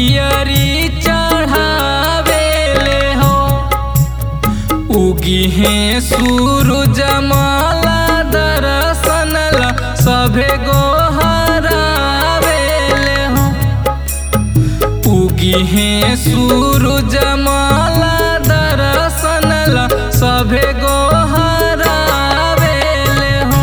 पियरी चढ़ावेले हो उगी है सूरज माला दर्शन ला सभे गोहरावेले हो उगी है सूरज माला दर्शन ला सभे गोहरावेले हो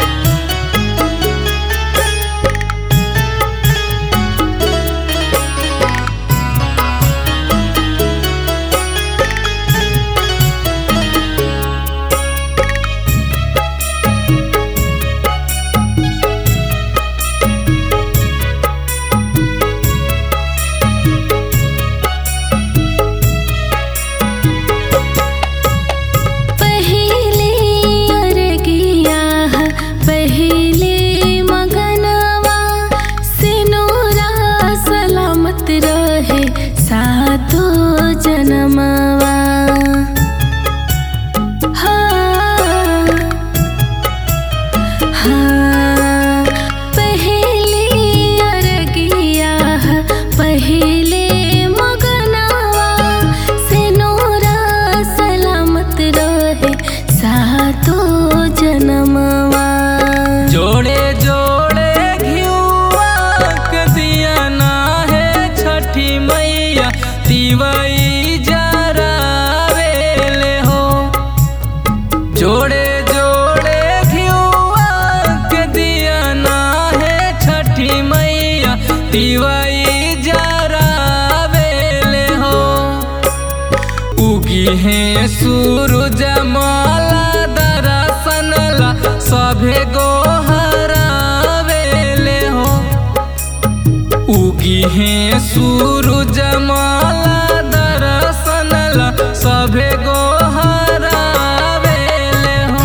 पहिले अरगिया पहिले मगनवा सिनोरा सलामत रहे सातो जनमवा हाँ हाँ पहिले अरगिया पहिले मगनवा सिनोरा सलामत रहे सातो जनमवा जोड़े जोड़े घिउआ के दिया ना है छठी मैया तिवई जरावेले हो जोड़े जोड़े घिउआ के दिया ना है छठी मैया तिवई जरावेले हो उगी है सूरज माला दर्शन ला सभे गोहरावेले हो उगी है सूरज माला दर्शन ला सभे गोहरावेले हो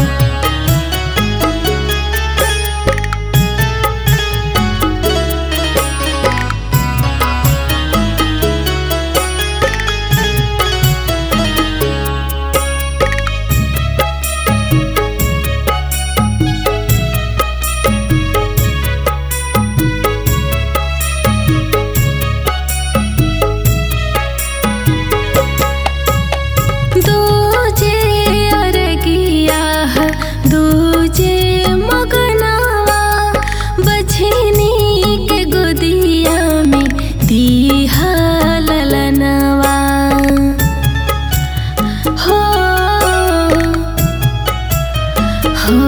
दूजे अरगिया दूजे मगनवा बछनी के गोदिया में दीहा ललनवा हो हो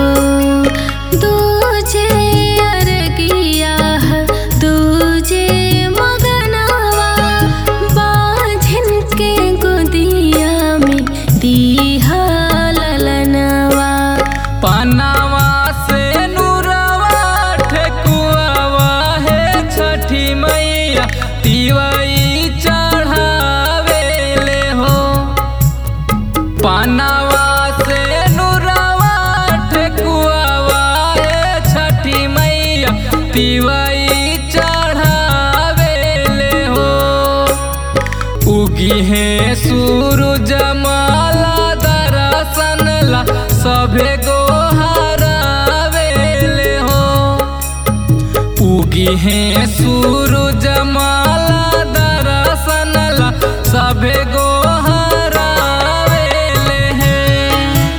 दूजे अरगिया दूजे मगनवा बाझन के गोदिया में दीहा ललनवा पनावा से नूरवा ठेकुआवा है छठी मैया तिवई चढ़ावेले हो पनावा से नूरवा ठेकुआवा है छठी मैया तिवई चढ़ावेले हो उगी है सूरज माला दर्शन ला सभे गोहरावेले हो उगी है सूरज माला दर्शन ला सभे गोहरावेले हैं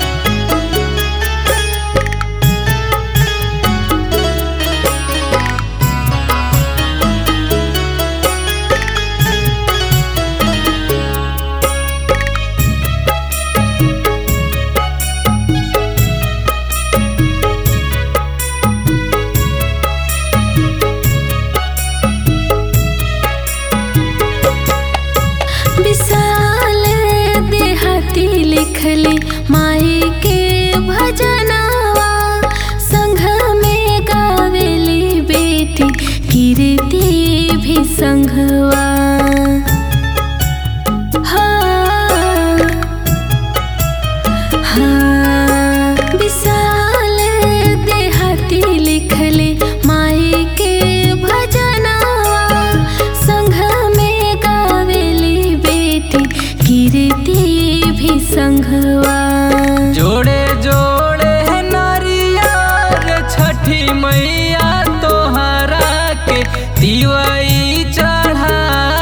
विशाल देहाती लिखली माई के भजनवा संघ में गावेली बेटी कीर्ति भी संघवा हाँ हाँ विशाल देहाती लिखले माई के भजनवा संघ में गावेली बेटी कीर्ति भी संघवा जोड़े जोड़े है नारियर छठी मैया तोहरा के दिवई चढ़ा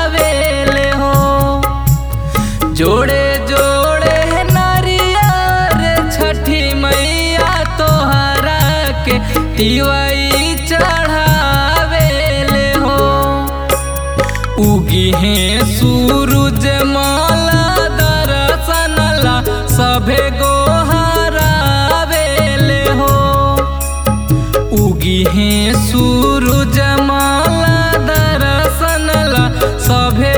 तिवाई चढ़ावेले हो उगी है सूरज माला दर्शनला सभे गोहरावेले हो उगी है सूरज माला दर्शनला सभे